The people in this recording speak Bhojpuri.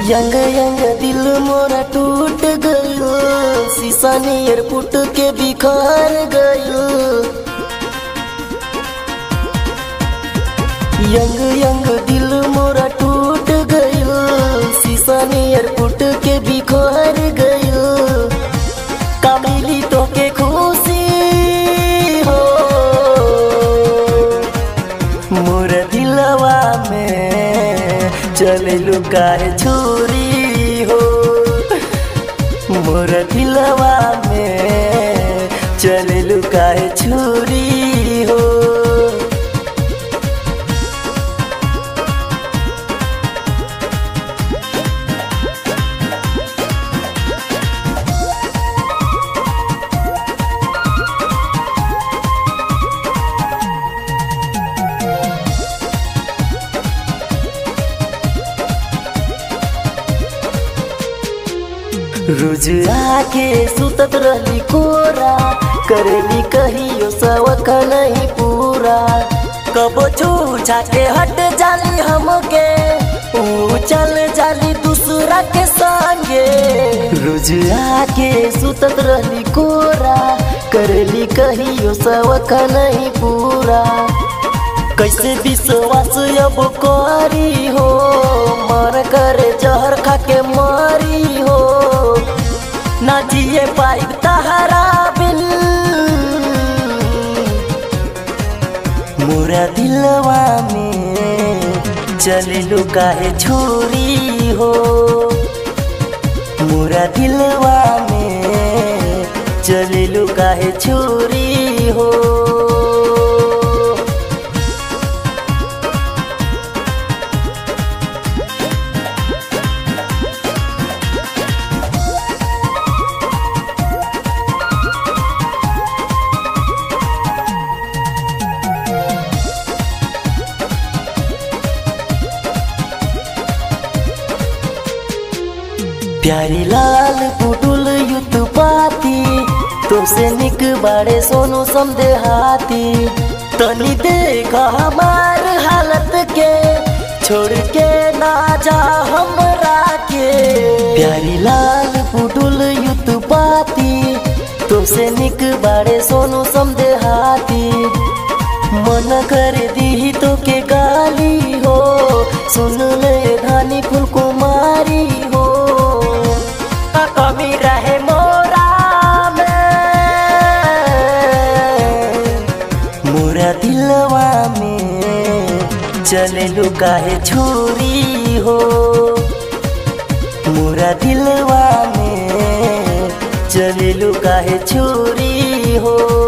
यंग यंग दिल मोरा टूट गयो शीशा नियर फुट के बिखर गयो यंग यंग दिल मोरा टूट गयो शीशा नियर फुट के बिखर गयो कामिली तो के खुशी हो मोर दिलवा में चले लुकाए छुरी हो मोर दिलवा में चले लुकाए छुरी हो रोज आके सुतत रहली कोरा करेली कहियो सवक नहीं पूरा कबो छूछा के हट जाली हमके ऊ चल जाली दूसरा के संगे रोज आके सुतत रहली कोरा करेली कहियो सवक नहीं पूरा कैसे विश्वास अब करी हो मर करे जहर खा के मरी हो ना जिए पाई तहरा बिन मोरा दिलवा में चले लुकाए छोरी हो मोरा दिलवा में चले लुकाए छोरी हो प्यारी लाल पुटुल युत पाती तुमसे निक बाड़े सोनू समदे हाथी तनी देखा हमार हालत के छोड़ के ना जा हमरा के प्यारी लाल पुटुल युत पाती तुमसे निक बाड़े सोनू समदे हाथी मन कर दी तो के गाली हो सुन ले धानी फुल कुमारी हो का कमी रहे मोरा में मोरा दिलवा में चले लुकाए छोरी हो मोरा दिलवा में चले लुकाए छोरी हो